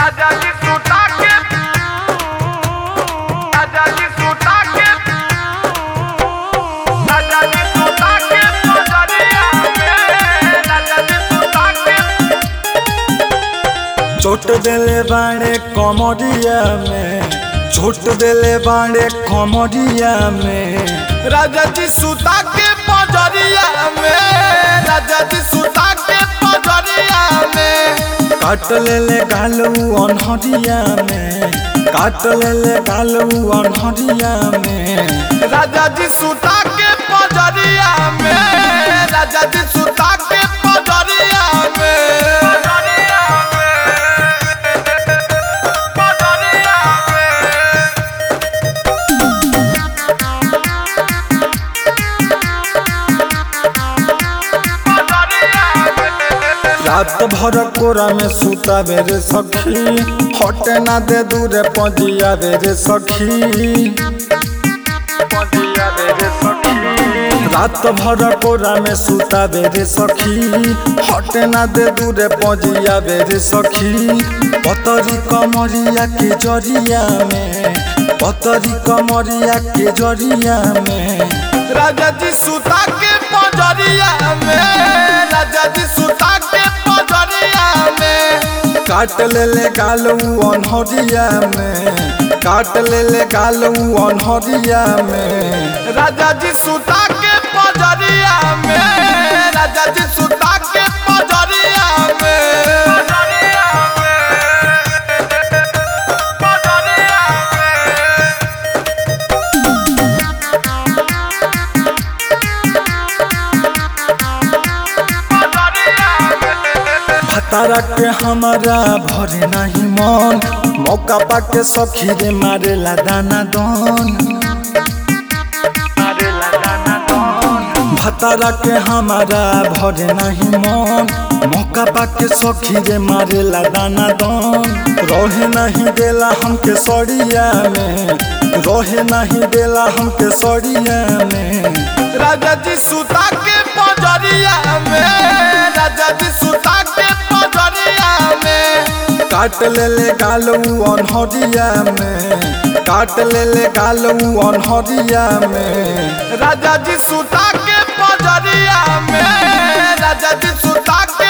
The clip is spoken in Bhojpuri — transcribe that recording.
राजा जी सुता के राजा जी सुता के राजा जी सुता के पजरिया में राजा जी सुता के चोट देले बाड़े कमरिया में चोट देले बाड़े कमरिया में राजा जी सुता के पजरिया में राजा जी सुता के पजरिया में काट लेले गालू अनहरिया में काट लेले गालू अनहरिया में राजा जी सुता के पजरिया में राजा जी सुता के पजरिया में पजरिया में पजरिया में रात भर कोरा में सुता बेरे सखी हटे ना दे दूरे पजिया बेरे सखी पजिया बेरे सखी रात भर कोरा में सुता बेरे सखी हटे ना दे दूरे पजिया बेरे सखी पतरी कमरिया के जरिया में पतरी कमरिया के जरिया में राजा जी सुता के पजरिया में राजा जी सुता के पजरिया में काट लेले गालू अनहरिया में काट लेले गालू अनहरिया में राजा जी सुता के पजरिया में राजा जी सुता के पजरिया में पजरिया में पजरिया में भतारा के हमारा भरे नहीं मन मौका पाके सखी रे मारेला दाना दन मारेला दाना दन भतारा के हमारा भरे नहीं मन मौका पाके सखी रे मारेला दाना दन रहे नहीं देला हमके सड़िया में रहे नहीं देला हमके सड़िया में राजा जी सुता के पजरिया में राजा जी सुता के पजरिया में काट लेले गालू अनहरिया में काट लेले गालू अनहरिया में राजा जी सुता के पजरिया में राजा जी सुता के